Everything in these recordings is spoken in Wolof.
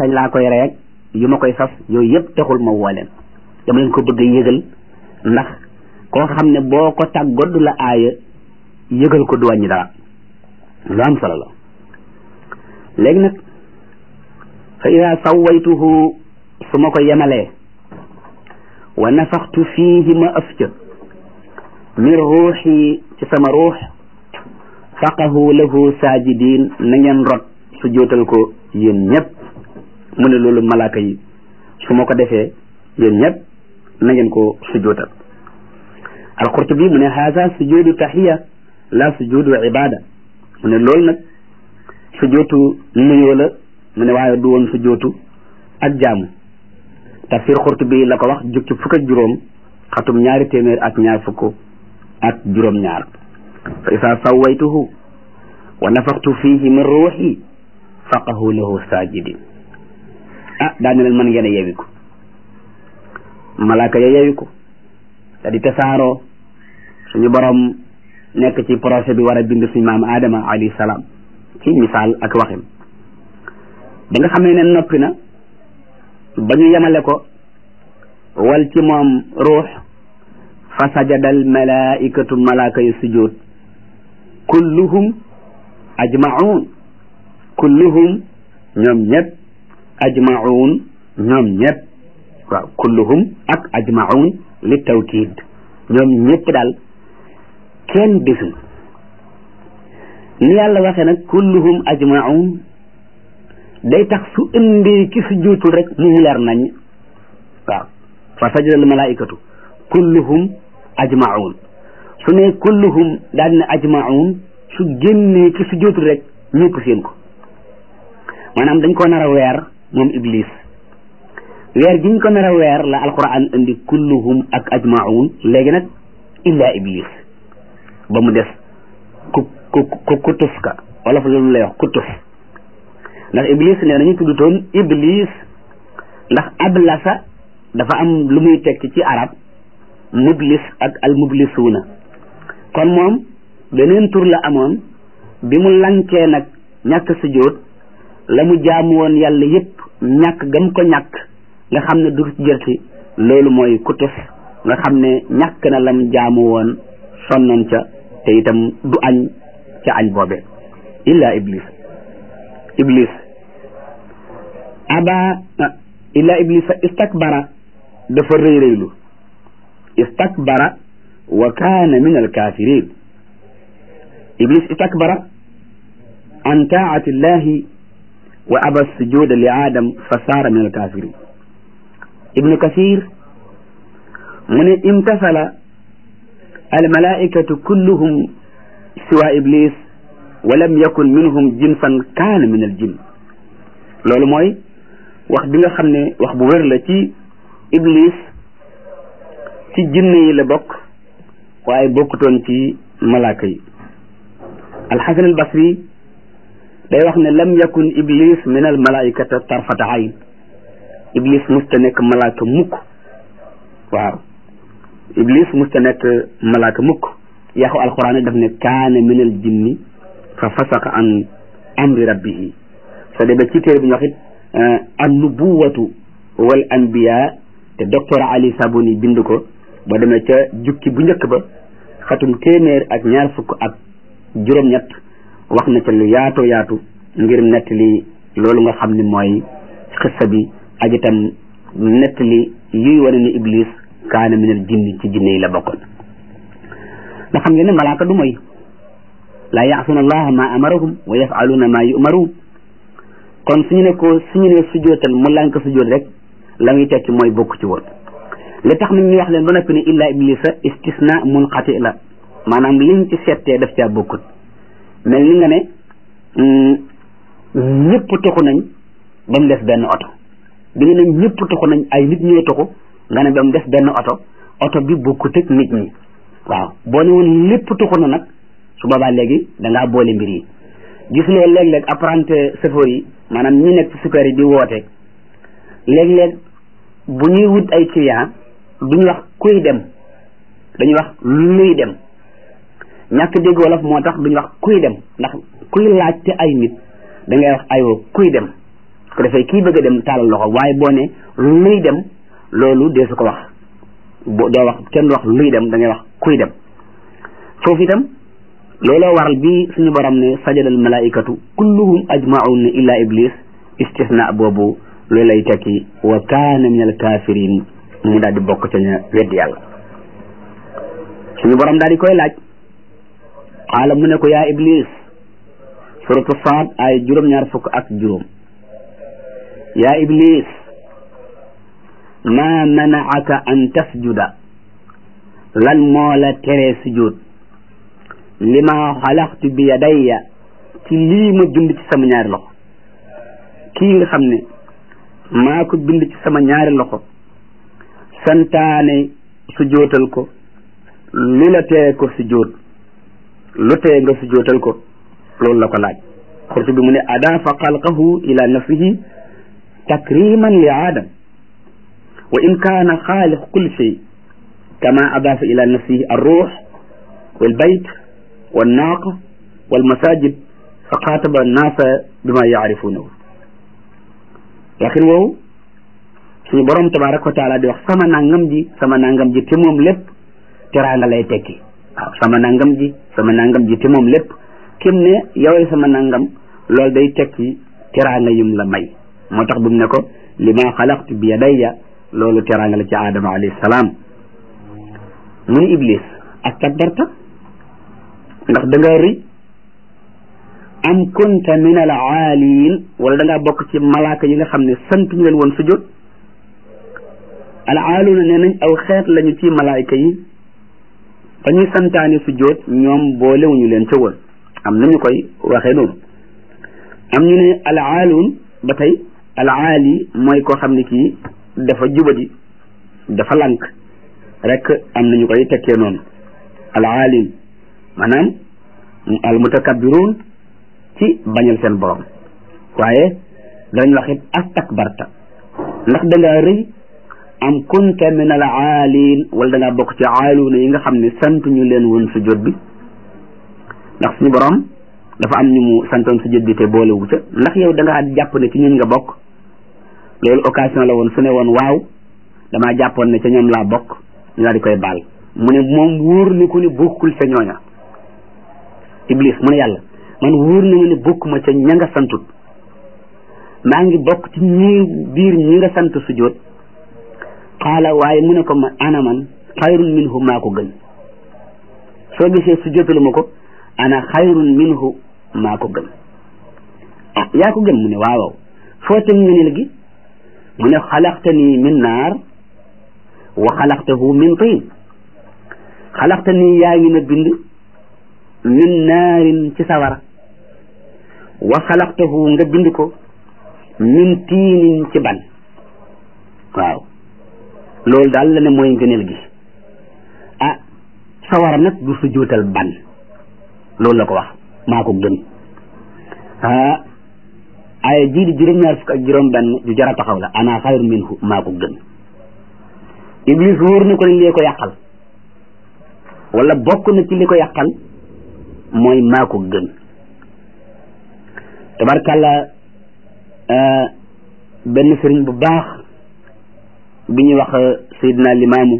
kañ laa koy reeg yu ma koy sas yooyu yëpp taxul ma woo leen dama leen ko bëgg a yëgal ndax koo xam ne boo ko tàggood la aaya yëgal ko du wàññi dara lu am solo la léegi nag fa ida sawaytuhu su ma ko yemalee wa nafaxtu fiihi ma ëf ca min ruuxi ci sama ruux faqahu lahu saajidin na ngeen rot su jootal ko yéen ñëpp mu ne loolu malaaka yi su ma ko defee yéen ñëpp na ngeen ko sujootal alqurtubi mu ne haza sujudu taxiya la sujudu ibada mu ne loolu nag sujootu nuyoo la mu ne waaye du woon sujootu ak jaamu tafsir qurtubi la ko wax jukki fukk ak juróom xatum ñaari téeméer ak ñaar fukk ak juróom ñaar fa isa sawaytuhu wa nafaxtu fihi min ruuxi faqahu lahu sajidin ah daa ne leen mën ngeen a yewi ko malaaka ya yewi ko da di tasaaroo suñu borom nekk ci projet bi war a bind suñu maam Adama alayhi salaam ci misaal ak waxin ba nga xamee ne noppi na ba ñu yemale ko wal ci moom ruux fa sajadal malaikatu malaaka yu sujud kulluhum ajmaun kulluhum ñoom ñëpp ajmaun ñoom ñëpp waaw kulluhum ak ajmaun li tawkiid ñoom ñëpp daal kenn desul ni yàlla waxee nag kulluhum ajmaun day tax su indee ki su juutul rek mu leer nañ waaw fa sajadal malaikatu kulluhum ajmaun su ne kulluhum daal ne ajmaun su génnee ki su juutul rek ñëpp seen ko maanaam dañ ko nar a weer moom iblis weer giñ ko nar a weer la alquran indi kulluhum ak ajmaun léegi nag illa iblis ba mu des ku ku ku kutus ka wala fa loolu lay wax kutus ndax iblis nee nañu tudd toon iblis ndax ablasa dafa am lu muy tekki ci arab mublis ak al mublisuuna kon moom beneen tur la amoon bi mu lankee nag ñàkk sujjóot la mu jaamu woon yàlla yépp ñàkk gam ko ñàkk nga xam ne du ci jëlti loolu mooy kutus nga xam ne ñàkk na lam jaamu woon sonnoon ca te itam du añ ca añ boobe illa iblis iblis aba illa iblis fa istakbara dafa rëy rëylu istakbara wa kaana min alkafirin iblis istakbara an taati llahi wa aba sujuda li adam fa saara min alkafirin ibnu kasir mu ne imtasala almalaikatu kulluhum siwa iblis wa lam yakun minhum jinsan kaana min aljin loolu mooy wax bi nga xam ne wax bu wér la ci iblis ci jinne yi la bokk waaye bokkutoon ci malaaka yi alxasan albasri day wax ne lam yakun iblis min almalaikata tarfata ayn iblis musta nekk malaaka mukk waaw iblis musta nekk malaaka mukk yaxu alquran daf ne kaana min al jinni fa fasaqa an amri rabbihi soo demee ci téere bi ñu wax it an nubuwatu wal anbiya te docteur ali sabuni bind ko ba demee ca jukki bu njëkk ba xatum téeméer ak ñaar fukk ak juróom-ñett wax na ca lu yaatoo yaatu ngir nettali loolu nga xam ne mooy xissa bi ak itam nettali yuy wane ne iblis kaana minal jinni ci jinne yi la bokkoon nga xam ngeen ne malaaka du mooy laa yaasuna allaha ma amarahum wa yafaluuna ma yumaruun kon suñu ne ko suñu ne sujootal mu lànk sujoot rek la muy tekki mooy bokk ci woon li tax nag ñu wax leen ba noppi ne illa iblisa istisna munqati la maanaam liñ ci settee daf caa bokkut mel ni nga ne ñëpp toxu nañ ba mu des benn oto bi nga ne ñëpp toxu nañ ay nit ñoo toxu nga ne ba mu des benn oto oto bi bokkut ak nit ñi waaw boo ne woon lépp toxu na nag su boobaa léegi da ngaa boole mbir yi gis nga léeg-léeg apprenti chauffeur yi maanaam ñi nekk ci super yi di woote léeg-léeg bu ñuy wut ay client duñu wax kuy dem dañuy wax luy dem ñàkk dégg wolof moo tax duñu wax kuy dem ndax kuy laajte ay nit da ngay wax aywa kuy dem su ko defee kii bëgg a dem taalal loxo waaye boo ne luy dem loolu dee su ko wax bo doo wax kenn du wax luy dem da ngay wax kuy dem foofu itam looloo waral bi suñu borom ne sajadal malaikatu kulluhum ajmaun illa iblis istisna boobu loolu lay tekki wa kaana min al kafirin mu daal di bokk ca ña weddi yàlla suñu borom daal di koy laaj xaala mu ne ko yaa iblis suratu saad ay juróom-ñaar fukk ak juróom yaa iblis ma manaaka an tasjuda lan moo la teree sujud lima xalaxtu bi yadayya ci lii ma bind ci sama ñaari loxo kii nga xam ne maa ko bind ci sama ñaari loxo santaane sujootal ko lu la tee ko sujjóot lu tee nga sujjóotal ko loolu la ko laaj xurtu bi mu ne adaafa xalqahu ila nafsihi takriman li aadam wa in kaana xaaliq kulli shay kama adaafa ila nafsihi arruux walbayt wannaaqa walmasajid fa xaataba annaasa bima yaarifuunahu waxin woowu suñu borom tabaraka wa taala di wax sama nangam ji sama nangam ji te moom lépp teraanga lay tekki waaw sama nangam ji sama nangam ji te moom lépp kim ne yowee sama nangam loolu day tekki teraanga yum la may moo tax bu mu ne ko li ma xalaqtu bi yadayya loolu teraanga la ci aadama alayhi salaam mu ni iblis ak takbarta ndax da nga rëy am kunta min al aaliin wala da ngaa bokk ci malaaka yi nga xam ne sant ñu leen woon sujjóot al aaluuna nee nañ aw xeet lañu ci malaayka yi fa ñuy santaane sujjóot ñoom boolewuñu leen ca woon am nañu koy waxee noonu am ñu ne al aaluun ba tey al aali mooy koo xam ne kii dafa jubadi dafa lànk rek am nañu koy tekkee noonu al aalin maanaam al mutakabbiruun ci bañal seen borom waaye dañ wax it astakbarta ndax da ngaa rëy am kunta min al aaliin wala da ngaa bokk ci aaluuna yi nga xam ne sant ñu leen woon sujjóot bi ndax suñu borom dafa am ñu mu santoon sujjóot bi te boolewu ca ndax yow da ngaa jàpp ne ci ñun nga bokk loolu occasion la woon su ne woon waaw damaa jàppoon ne ca ñoom laa bokk ñu daal di koy baal mu ne moom wóor ni ko ni bokkul ca ñooña iblis mu ne yàlla man wóor na ma ne bokkuma ca ña nga santut maa ngi bokk ci ñi biir ñi nga sant sujjóot xaala waaye mu ne ko ma ana man xayrun minhu maa ko gën soo gisee sujjóotalu ma ko ana xayrun minhu maa ko gën ah yaa ko gën mu ne waaw foo teg ngëneel gi mu ne xalaqtani min naar wa xalaqtahu min tiin xalaqtani yaa ngi ma bind min naarin ci sawara wa xalaqtahu nga bind ko min tiinin ci ban waaw loolu daal la ne mooy ngëneel gi ah sawara nag du sujjóotal ban loolu la ko wax maa ko gën ah ay jii di juróom-ñaar fukk ak juróom benn ju jara taxaw la ana xayru minhu maa ko gën iblis wóor na ko ne lee ko yàqal wala bokk na ci li ko yàqal mooy maa ko gën tabarkàlla benn sëriñ bu baax bi ñuy wax Seydina Limaamu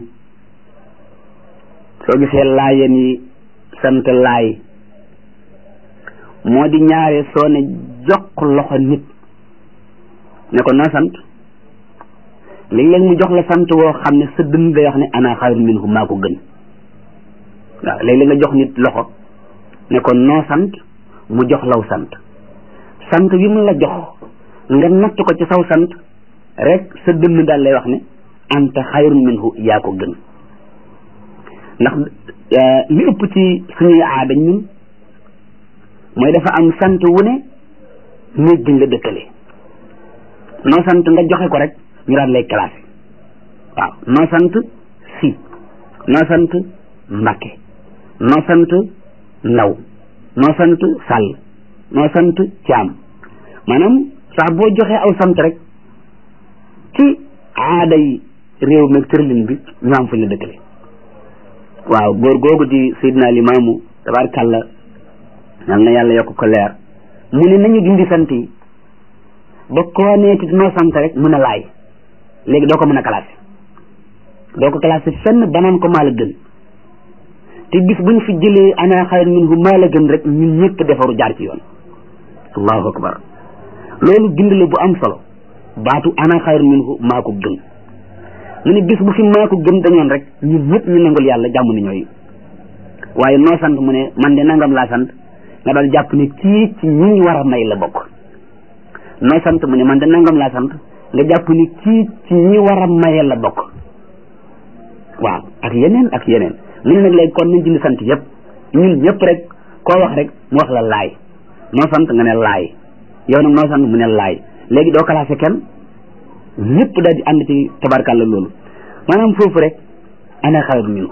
soo gisee laayeen yi sant laay moo di ñaare soo ne jox loxo nit ne ko noo sant léeg-léeg mu jox la sant woo xam ne sa dënn day wax ne ana xayrun minhu maa ko gën waaw léeg-léeg nga jox nit loxo ne ko noo sant mu jox law sant sant bi mu la jox nga natt ko ci saw sant rek sa dënn daal lay wax ne anta xayrun minhu yaa ko gën ndax li ëpp ci suñuy aada ñun mooy dafa am sant wu ne néeg biñ la dëkkale noo sant nga joxe ko rek ñu daal lay classé waaw noo sant si noo sant mbakke noo sant ndaw noo sant sàll noo sant caam maanaam sax boo joxee aw sant rek ci aada yi réew mi tërlin bi ñu am fu ñu la dëkkale waaw góor googu di Seydina Limaamu tabaarkàlla yal na yàlla yokk ko leer mu ne nañu dindi sant yi ba koo neeti noo sant rek mën a laay léegi doo ko mën a classé doo ko classé fenn banaan ko maa la gën te bis buñ fi jëlee ana xayr minhu maa la gën rek ñun ñëpp defaru jaar ci yoon allahu akbar loolu bind la bu am solo baatu ana xayr minhu maa ko gën mu ne bis bu fi maa ko gën dañoon rek ñun ñëpp ñu nangul yàlla jàmm ni ñooy waaye noo sant mu ne man de nangam laa sant nga daal jàpp ne kii ci ñi ñu war a may la bokk noo sant mu ne man de nangam laa sant nga jàpp ni kii ci ñi war a maye la bokk waaw ak yeneen ak yeneen mu ne nag léegi kon nañ dindi sant yëpp ñun ñëpp rek koo wax rek mu wax la laay noo sant nga ne laay yow nag noo sant mu ne laay léegi doo classé kenn ñëpp daal di ànd ci tabarkàlla loolu maanaam foofu rek ana xayru minhu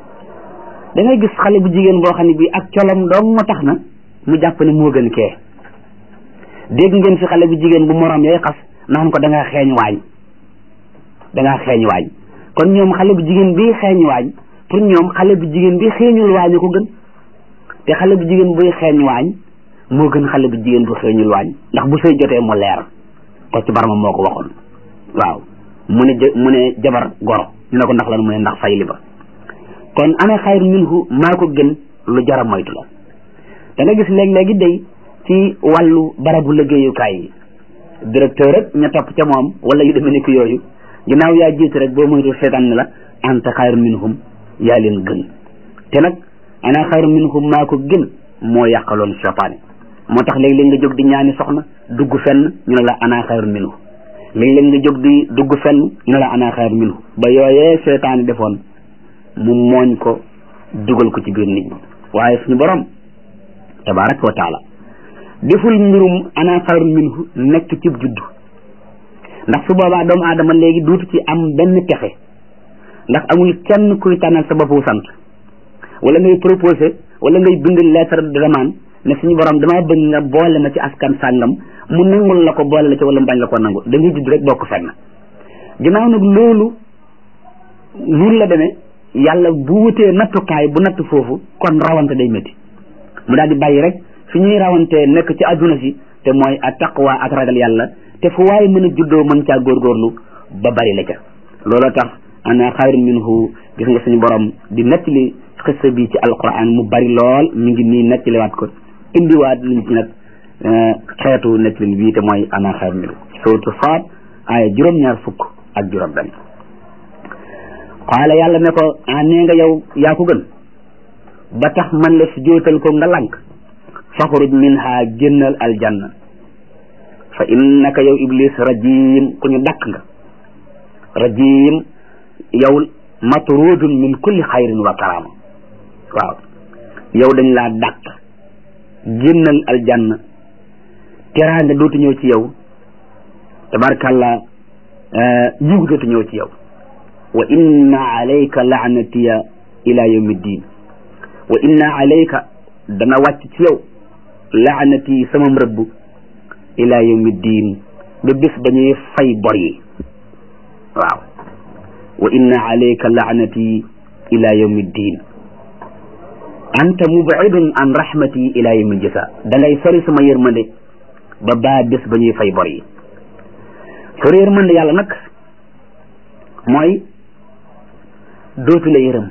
da ngay gis xale bu jigéen boo xam ne bii ak colom dong moo tax na mu jàpp ne moo gën kee dégg ngeen fi xale bu jigéen bu morom yay xas naan ko da ngaa xeeñ waañ da ngaa xeeñ waañ kon ñoom xale bu jigéen bii xeeñ waañ pour ñoom xale bu jigéen bi xeeñul waañ ko gën te xale bu jigéen buy xeeñ waañ moo gën xale bu jigéen bu xeeñul waañ ndax bu sëy jotee mu leer ko ci barma moo ko waxoon waaw mu ne mu ne jabar goro ñu ne ko ndax lan mu ne ndax fay li ba kon ana xayr minhu maa ko gën lu jara moytu la da nga gis léeg-léegi day ci wàllu barabu liggéeyukaay yi directeur rek ña topp ca moom wala yu demee nekk yooyu ginnaaw yaa jiitu rek boo moytu seetaan ne la anta xayr minhum yaa leen gën te nag ana xayr minhum maa ko gën moo yàqaloon seytaane moo tax léeg-léeg nga jóg di ñaani soxna dugg fenn ñu ne la ana xayr minhu léeg-léeg nga jóg di dugg fenn ñu ne la ana xayr minhu ba yooyee seytaane defoon mu mooñ ko dugal ko ci biir nit ñi waaye suñu borom tabaraka wa taala deful mbirum ana xayru minhu nekk ci juddu ndax su boobaa doomu aadama léegi duutu ci am benn texe ndax amul kenn kuy tànnal sa boppu sant wala ngay proposé wala ngay bind lettre de demande ne suñu borom damaa bëgg nga boole ma ci askan sàngam mu nangul la ko boole la ci wala mu bañ la ko nangul da ngay judd rek bokk fenn ginnaaw nag loolu noonu la demee yàlla bu wutee nattukaay bu natt foofu kon rawante day métti mu daal di bàyyi rek fi ñuy rawantee nekk ci adduna si te mooy a taqwa ak ragal yàlla te fu waaye mën a juddoo mën caa góorgóorlu ba bari la ca looloo tax ana xayru minhu gis nga suñu borom di nettali xissa bi ci alquran mu bari lool mi ngi nii nettaliwaat ko indiwaat liñ ci nag xeetu nettali bii te mooy ana xayru minhu suratu Saad aaya juróom-ñaar fukk ak juróom benn qaala yàlla ne ko ah nee nga yow yaa ko gën ba tax man la si jootal ko nga lank faxruj minha génnal aljanna fa innaka yow iblis rajim ku ñu dakk nga rajim yow matrudun min kulli xayrin wa karama waaw yow dañ laa dakk génnal aljanna teraanga dootu ñëw ci yow tabarkàllah yiw dootu ñëw ci yow wa inna alayka laanatiya ila yawmi ddin wa inna alayka dana wàcc ci yow laanati sama rëbb ila yawmi ddin ba bés ba ñuy fay bor yi waaw wa inna alayka laanati ila yawmi ddin anta mubidun an rahmati ila yawmi ljasa da ngay sori sama yërmande ba baa bés ba ñuy fay bor yi sori yërmande yàlla nag mooy dootu la yërëm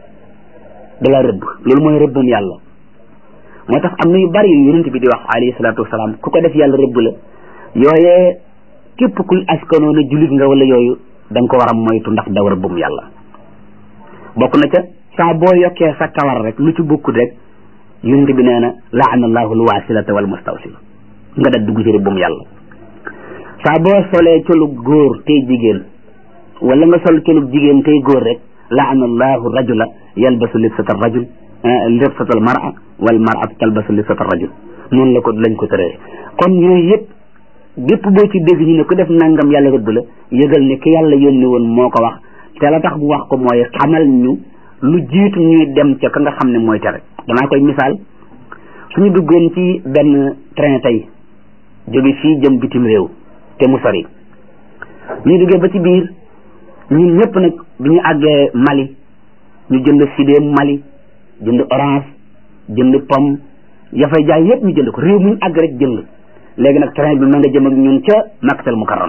da la rëbb loolu mooy rëbbam yàlla moo tax am na yu bari yu yonent bi di wax alayhi salaatu wasalaam ku ko def yàlla rëbb la yooyee képp kuy askanoo na jullit nga wala yooyu da nga ko war a moytu ndax daw rëbbum yàlla bokk na ca saa boo yokkee sa kawar rek lu ci bokkut rek yonent bi nee na laana allahu alwasilata wal mustawsil nga da dugg ci rëbbum yàlla saa boo solee colu góor tey jigéen wala nga sol colu jigéen tey góor rek laana allahu rajula yalbasu libsata rajul libsata al mara wal maratu talbasu libsata rajul noonu la ko lañ ko tëree kon yooyu yëpp bépp boo ci dégg ñu ne ku def nangam yàlla rëbb la yëgal ne ki yàlla yónni woon moo ko wax te la tax bu wax ko mooy xamal ñu lu jiitu ñuy dem ca ka nga xam ne mooy tere danaa koy misaal suñu duggoon ci benn train tey jóge fii jëm bitim réew te mu sori ñu duggee ba ci biir ñun ñëpp nag bi ñu àggee Mali ñu jënd sidéem Mali jënd orange jënd pomme ya fay jaay yëpp ñu jënd ko réew mu ñu àgg rek jënd léegi nag train bi ma nga jëm ak ñun ca makkatal mukarram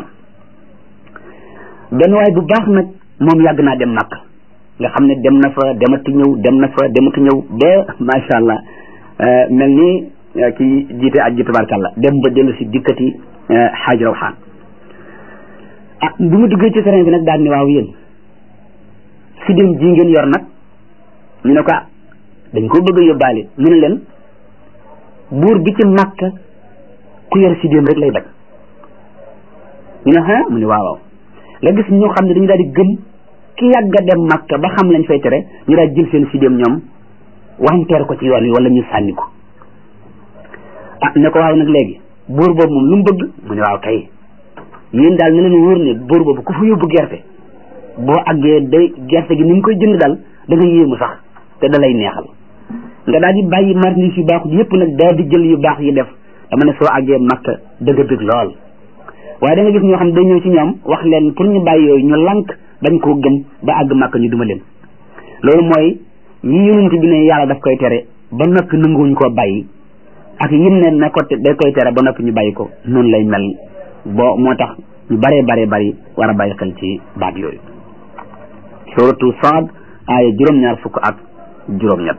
benn waay bu baax nag moom yàgg naa dem makk nga xam ne dem na fa demati ñëw dem na fa demati ñëw ba macha allah mel ni ki jiite aj ji tabarkàlla dem ba dellu si dikkati xaaj rawxaan ah bi mu duggee ci train bi nag daal ni waaw yéen si dem ji ngeen yor nag ñu ne ko ah dañ ko bëgg a yóbbaale mu ne leen buur bi ci màkka ku yor si dem rek lay bañ ñu ne ah mu ne waaw waaw nga gis ñoo xam ne dañu daal di gëm ki yàgg a dem màkka ba xam lañ fay tere ñu daal jël seen si dem ñoom wanteer ko ci yoon wi wala ñu sànni ko ah ne ko waaw nag léegi buur boobu moom lu mu bëgg mu ne waaw kay yéen daal ne leen wóor ne buur boobu ku fa yóbbu gerte boo àggee day gerte gi ni mu koy jënd daal da nga yéemu sax te da lay neexal nga daal di bàyyi marchandise yu baaxut yëpp nag daal di jël yu baax yi def dama ne soo àggee makka dëgg dëgg lool waaye da nga gis ñoo xam ne day ñëw ci ñoom wax leen pour ñu bàyyi yooyu ñu lank bañ koo gëm ba àgg makka ñu duma leen loolu mooy yi yonent bi ne yàlla daf koy tere ba noppi nanguwuñ koo bàyyi ak yim ne na ko day koy tere ba noppi ñu bàyyi ko noonu lay mel boo moo tax ñu baree baree bari war a bàyyi xel ci baat yooyu suratu Saad aaya juróom-ñaar fukk ak juróom-ñett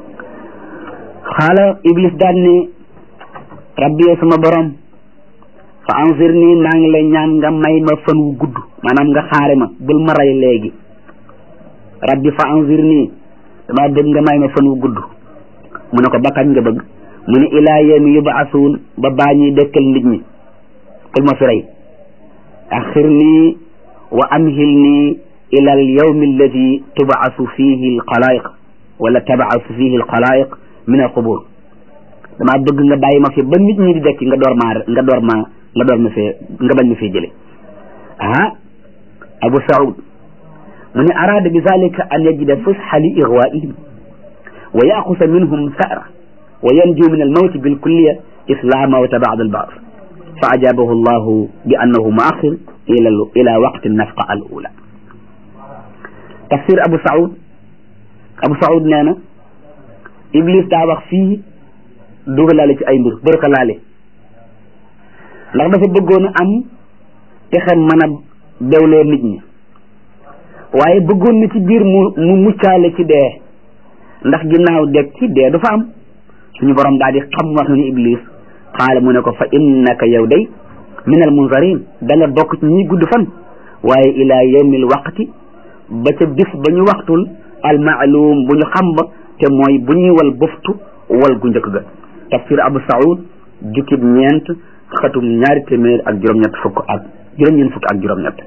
xaala iblis daan ne rabbi sama borom fa anzir nii maa ngi lay ñaan nga may ma fan wu gudd maanaam nga xaare ma bul ma rey léegi rabbi fa anzir nii dama bëgg nga may ma fan wu gudd mu ne ko bakkañ nga bëgg mu ne ilaa yawmi yubaasuun ba baa ñuy dëkkal nit ñi kul ma fi rey axir nii wa amhil nii ila al yawmi alladi tubaasu fihi al xalaayiq wala tabaasu fihi al xalaayiq min al qubur damaa bëgg nga bàyyi ma fi ba nit ñi di dekki nga door maa nga door maa nga door ma fee nga bañ ma fee jële ah abu saud mu ne araada bi zalika an yajida fusxa li igwaihim wa yaxusa minhum sara wa yanju min almawti bilkulliya isla mawta bad albaas fa ajabahu allahu bi annahu muaxir ila ila waqti nafqa al ula tafsir abu saud abu saud nee na iblis daa wax fii dugalaale ci ay mbir bërka laale ndax dafa bëggoon a am pexe mën a bewloo nit ñi waaye bëggoon na ci biir mu mu muccaale ci dee ndax ginnaaw deg ci dee du fa am suñu borom daal di xam wax ni iblis xaala mu ne ko fa innaka yow day min al munzarin da nga bokk ci ñi gudd fan waaye ila yawmil waqti ba ca bis ba ñu waxtul al maalum bu ñu xam ba te mooy bu ñuy wal buftu wal gu njëkk ga tafsir abu saud jukkib ñeent xatum ñaari téeméer ak juróom-ñett fukk ak juróom-ñeent fukk ak juróom-ñett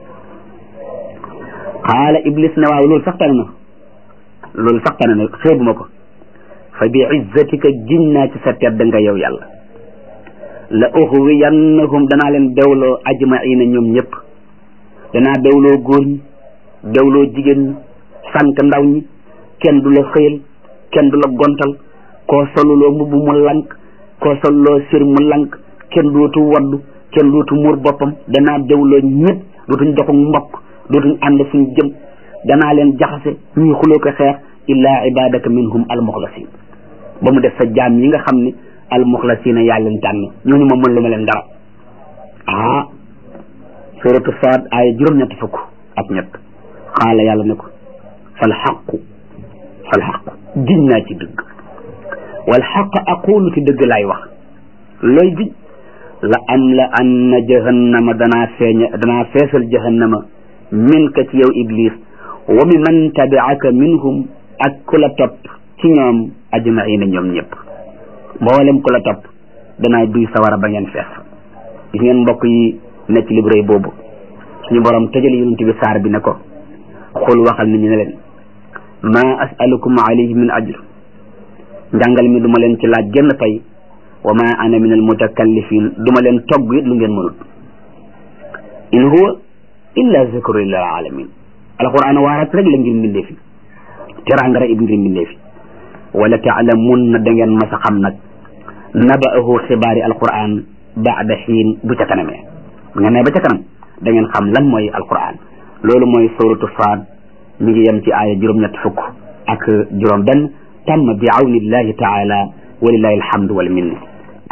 xaala iblis ne waaw loolu sax tane na loolu sax tane na xeebuma ko fa bi izzatika giñ naa ci sa tedd nga yow yàlla la uxwiyannahum danaa leen bewloo ajmaina ñoom ñëpp danaa bewloo góor ñi bewloo jigéen ñi sànq ndaw ñi kenn du la xëyal kenn du la gontal koo soluloo mbubb mu lank koo soluloo sir mu lank kenn dootu waddu kenn dootu muur boppam danaa bewloo ñëpp dootuñ doxuk mbokk dootuñ ànd fuñ jëm danaa leen jaxase ñuy xuloo ko xeex illaa ibadaka minhum almuxlasin ba mu def sa jaam yi nga xam ne almuxlasina yaa leen tànn ñooñu ma mën lu ma leen dara ah suratu saad aaya juróom-ñett fukk ak ñett xaala yàlla ne ko fal xaqu fal xaqu giñ naa ci dëgg wal xaq aqulu ci dëgg laay wax looy giñ la am la anna jahannama danaa feeña danaa feesal jahannama min ka ci yow iblis wa mi man tabiaka minhum ak ku la topp ci ñoom ajmaina ñoom ñëpp mboolem ku la topp danaa duy sawara ba ngeen fees gis ngeen mbokk yi nekk li bu rëy boobu suñu borom tëjal yonent bi saar bi ne ko xul waxal nit ñi ne leen ma asalukum alayhi min ajr njàngal mi duma leen ci laaj genn pay wa ma ana min al mutakallifin duma leen togg it lu ngeen mënut in huwa illa zikru lil alamin alquran waarat rek la ngir mbindee fi teraanga rek ngir mbindee fi wala taalamun na da ngeen mas a xam nag naba'ahu xibaari alquran baada xiin bu ca kanamee bu ngeen ne ba ca kanam da ngeen xam lan mooy alquran loolu mooy suratu saad mi ngi yem ci aaya juróom-ñett fukk ak juróom benn tam bi awnillahi taala walillahi alhamdu wal minna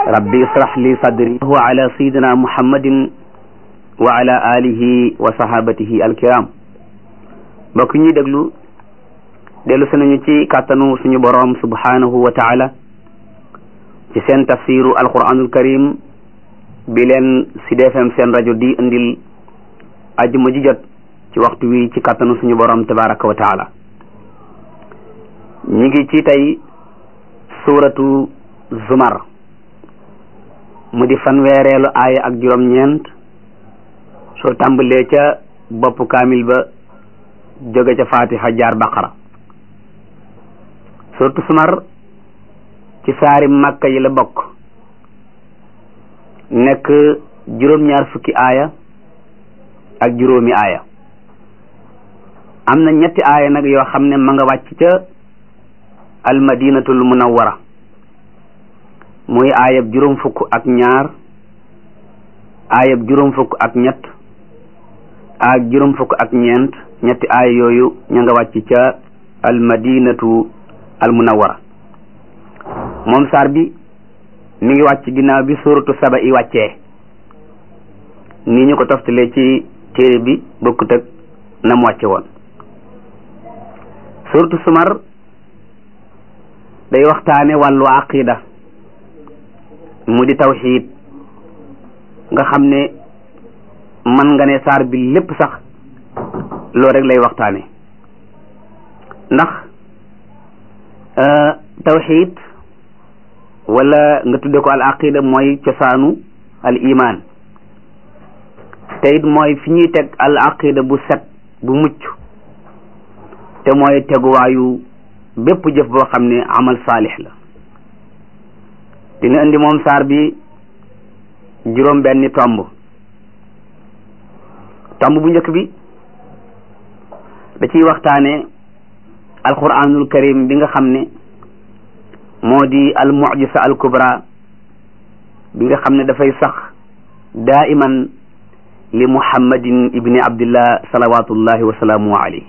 rabbi israh li sadri wa ala sayidina muhammadin wa ala alihi wa sahabatihi alkiram mbokk ñuy déglu dellu si nañu ci kàttanu suñu boroom subhanahu wa taala ci seen tafsiru alquranul karim bi leen Sud FM seen rajo di indil ajjuma ji jot ci waxtu wi ci kàttanu suñu boroom tabaraka wa taala ñi ngi ci tey suuratu zumar mu di fanweereelu aaya ak juróom-ñeent soo tàmbalee ca bopp kaamil ba jóge ca fatiha jaar baqara suuratu zumar ci saari makka yi la bokk nekk juróom-ñaar fukki aaya ak juróomi aaya am na ñetti aaya nag yoo xam ne ma nga wàcc ca almadinatul munawwara muy aayab juróom fukk ak ñaar aayab juróom fukk ak ñett ak juróom fukk ak ñeent ñetti aaya yooyu ña nga wàcc ca almadinatu al munawwara moom saar bi mi ngi wàcc ginnaaw bi suratu saba i wàccee nii ñu ko toftalee ci téere bi bokkut ak na mu wàcce woon suratu sumar day waxtaane wàllu aqida mu di tawxiid nga xam ne man nga ne saar bi lépp sax loolu rek lay waxtaane ndax tawxiid wala nga tudde ko al aqida mooy cosaanu al iman te it mooy fi ñuy teg al aqida bu set bu mucc te mooy teguwaayu bépp jëf boo xam ne amal saalix la dina indi moom saar bi juróom benni tomb tomb bu njëkk bi da ciy waxtaane alquranul karim bi nga xam ne moo di al mujisa al kubra bi nga xam ne dafay sax daiman li muhammadin ibni abdillah salawatullahi wa salaamu alayhi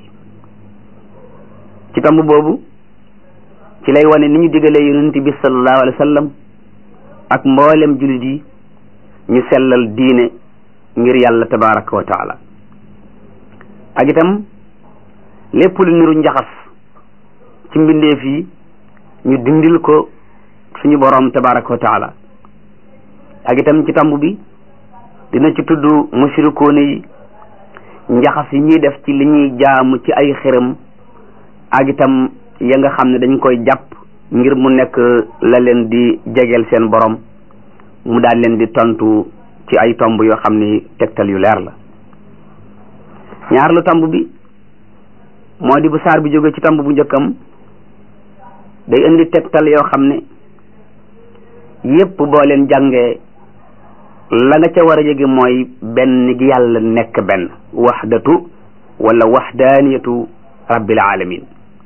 ci tomb boobu ci lay wane ni ñu digalee yonent bi sallallahu alayhi wa sallam ak mboolem jullit yi ñu sellal diine ngir yàlla tabaraka wa taala ak itam lépp lu niru njaxas ci mbindeef yi ñu dindil ko suñu borom tabaraka wa taala ak itam ci tomb bi dina ci tudd mushrikoone yi njaxas yi ñuy def ci li ñuy jaamu ci ay xërëm ak itam ya nga xam ne dañ koy jàpp ngir mu nekk la leen di jegeel seen borom mu daal leen di tontu ci ay tomb yoo xam ni tegtal yu leer la ñaar lu tomb bi moo di bu saar bi jóge ci tomb bu njëkkam day indi tegtal yoo xam ne yépp boo leen jàngee la nga ca war a yëge mooy benn gi yàlla nekk benn waxdatu wala waxdaaniyatu rabbil alamin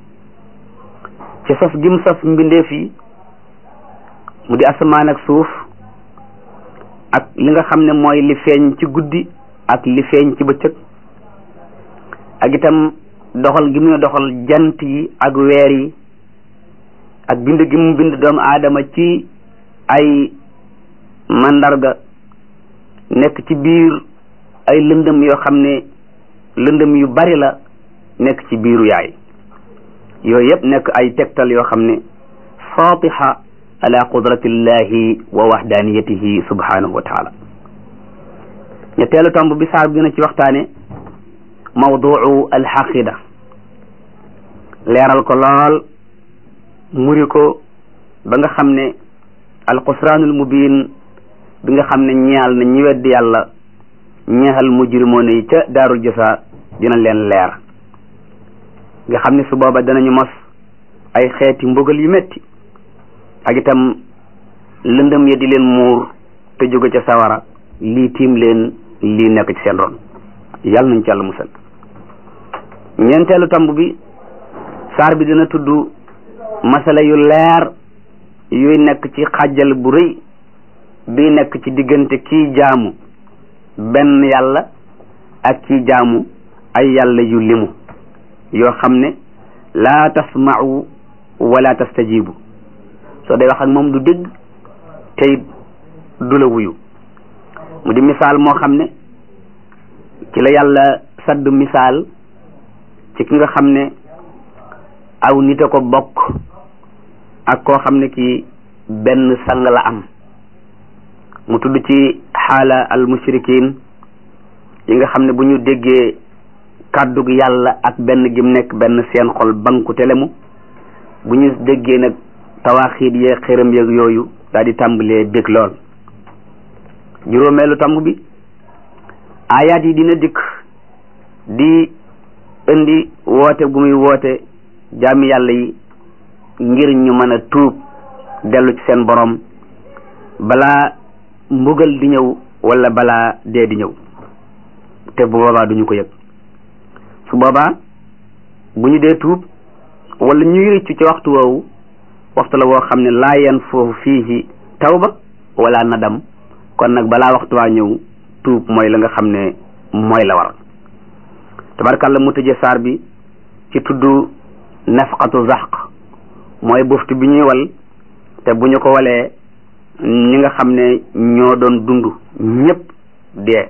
ci sos gim sos mbindeef yi mu di asamaan ak suuf ak li nga xam ne mooy li feeñ ci guddi ak li feeñ ci bëccëg ak itam doxal gi mu doxal jant yi ak weer yi ak bind gi mu bind doomu aadama ci ay mandarga nekk ci biir ay lëndëm yoo xam ne lëndëm yu bari la nekk ci biiru yaay yooyu yëpp nekk ay tegtal yoo xam ne fatiha ala qudratillahi wa wahdaniyatihi subhanahu wa taala ñetteelu tomb bi saar bi gën a ci waxtaane mawduu alxaqida leeral ko lool muri ko ba nga xam ne alxusraanul mubin bi nga xam ne ñeexal na ñi weddi yàlla ñeexal mujrimoon yi ca daarul jasa dina leen leer nga xam ne su booba danañu mos ay xeeti mbugal yu metti ak itam lëndëm ya di leen muur te jóge ca sawara lii tiim leen lii nekk ci seen ron yàlla nañ ci yàlla musal ñeenteelu tomb bi saar bi dina tudd masala yu leer yuy nekk ci xàjjal bu rëy bi nekk ci diggante kii jaamu benn yàlla ak kii jaamu ay yàlla yu limu yoo xam ne laa tasma'u wala tastajibu soo day wax ak moom du dégg tey du la wuyu mu di misaal moo xam ne ci la yàlla sadd misaal ci ki nga xam ne aw nit a ko bokk ak koo xam ne ki benn sang la am mu tudd ci xaala al mushrikin yi nga xam ne bu ñu déggee kàddug yàlla ak benn gim nekk benn seen xol banku telemu bu ñu déggee nag tawaaxiit yee xëram yeeg yooyu daal di tàmbalee bég lool juróomeelu tàmb bi aayaat yi dina dikk di indi woote gu muy woote jaami yàlla yi ngir ñu mën a tuub dellu ci seen borom balaa mbugal di ñëw wala balaa dee di ñëw te bu boobaa duñu ko yëg su boobaa bu ñu dee tuub wala ñuy rëccu ci waxtu woowu waxtu la woo xam ne laa yan foofu fii tawba wala nadam kon nag balaa waxtu waa ñëw tuub mooy la nga xam ne mooy la war tabarkàlla mu tëje saar bi ci tudd nafqatu zaq mooy buftu bi ñuy wal te bu ñu ko walee ñi nga xam ne ñoo doon dund ñépp dee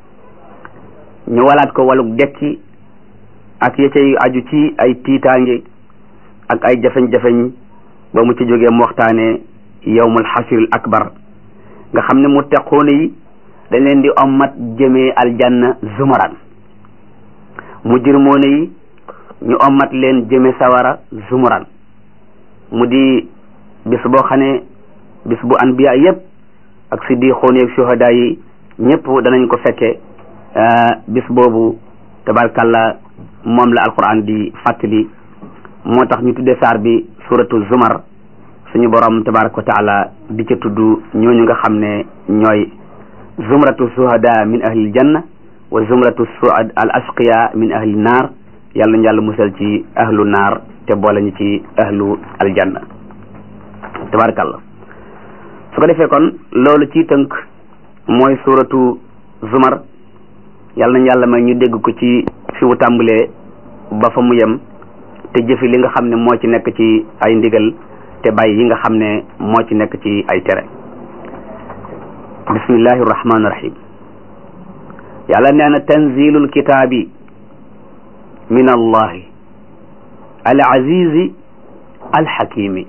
ñu walaat ko waluk dekki ak ya cay aju ci ay tiitaange ak ay jafeñ-jafeñ ba mu ci jógee mu waxtaane yawmul xasiril akbar nga xam ne mu teqoone yi dañ leen di ommat jëmee aljanna zumaran mu jirmoone yi ñu ommat leen jëme sawara zumuran mu di bis boo xam ne bis bu anbiya yépp ak siddiqoon ak shuhada yi ñëpp danañ ko fekke bis boobu tabarkalla moom la alquran di fàttali moo tax ñu tudde saar bi suratu zumar suñu borom tabaraka wa taala di ca tudd ñooñu nga xam ne ñooy zumratu shuhada min ahli janna wa zumratu suad al ashqiya min ahli naar yàlla ñu yàlla musal ci ahlu naar te boole ñu ci ahlu aljanna tabarakallah su ko defee kon loolu ci tënk mooy suratu zumar yàlla nañ yàlla may ñu dégg ko ci fi mu tàmbalee ba fa mu yem te jëfi li nga xam ne moo ci nekk ci ay ndigal te bàyyi yi nga xam ne moo ci nekk ci ay tere bismillahi rahmaani rahim yàlla nee na tanzilul kitaabi min allahi al azizi al hakimi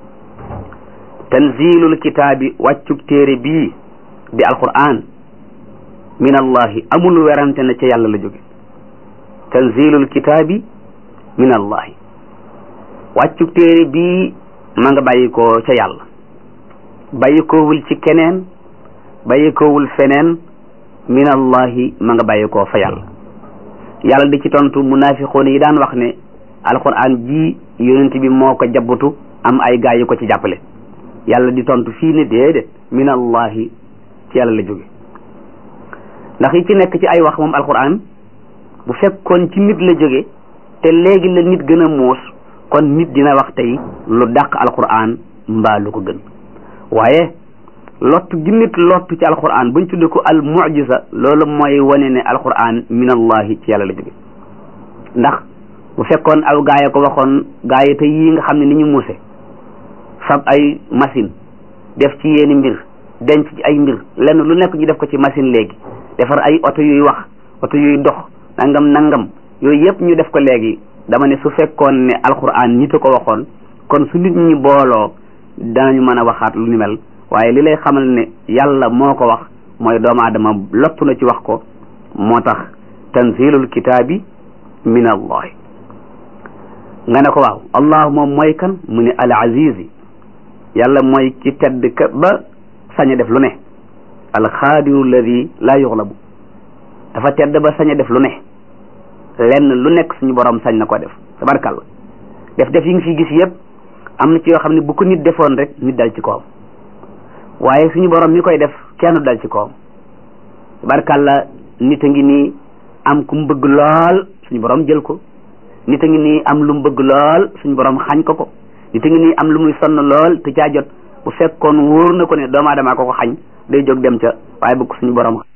tanzilul kitaabi wàccub téere bii di alquran min allahi amul werante na ca yàlla la jóge tanzilul kitaabi min allahi wàccub téere bii ma nga bàyyi ko ca yàlla bàyyi koowul ci keneen bàyyi koowul feneen min allahi ma nga bàyyi koo fa yàlla yàlla di ci tontu munafiqoon yi daan wax ne alquran ji yonent bi moo ko jabbutu am ay gaay yu ko ci jàppale yàlla di tontu fii ne déedéet min allahi ci yàlla la jóge ndax yi ci nekk ci ay wax moom alquran bu fekkoon ci nit la jóge te léegi la nit gën a muus kon nit dina wax tey lu dàq alquran mbaa lu ko gën waaye lottu gi nit lottu ci alquran buñ tudde ko al mujiza loolu mooy wane ne alquran min allahi ci yàlla la jóge ndax bu fekkoon aw gaay ko waxoon gaay te yii nga xam ne ni ñu muuse fab ay machine def ci yeeni mbir denc ci ay mbir lenn lu nekk ñu def ko ci machine léegi defar ay oto yuy wax oto yuy dox nangam nangam yooyu yëpp ñu def ko léegi dama ne su fekkoon ne alquran nit a ko waxoon kon su nit ñi booloo danañu mën a waxaat lu ni mel waaye li lay xamal ne yàlla moo ko wax mooy doomu aadama lottu na ci wax ko moo tax tanzilul kitaabi min allahi nga ne ko waaw allah moom mooy kan mu ne al azizi yàlla mooy ki tedd ka ba sañ a def lu ne al xaadiru alladi laa yuxlabu dafa tedd ba sañ a def lu ne lenn lu nekk suñu borom sañ na ko def tabarkàlla def def yi nga fi gis yëpp am na ci yoo xam ne bu ko nit defoon rek nit dal ci kawam waaye suñu borom mi koy def kenn dal ci kawam tabarkàlla nit a ngi nii am ku mu bëgg lool suñu borom jël ko nit a ngi nii am lu mu bëgg lool suñu borom xañ ko ko nit a ngi nii am lu muy sonn lool te caa jot bu fekkoon wóor na ko ne doomu aadama ko ko xañ day jóg dem ca waaye bëgg suñu borom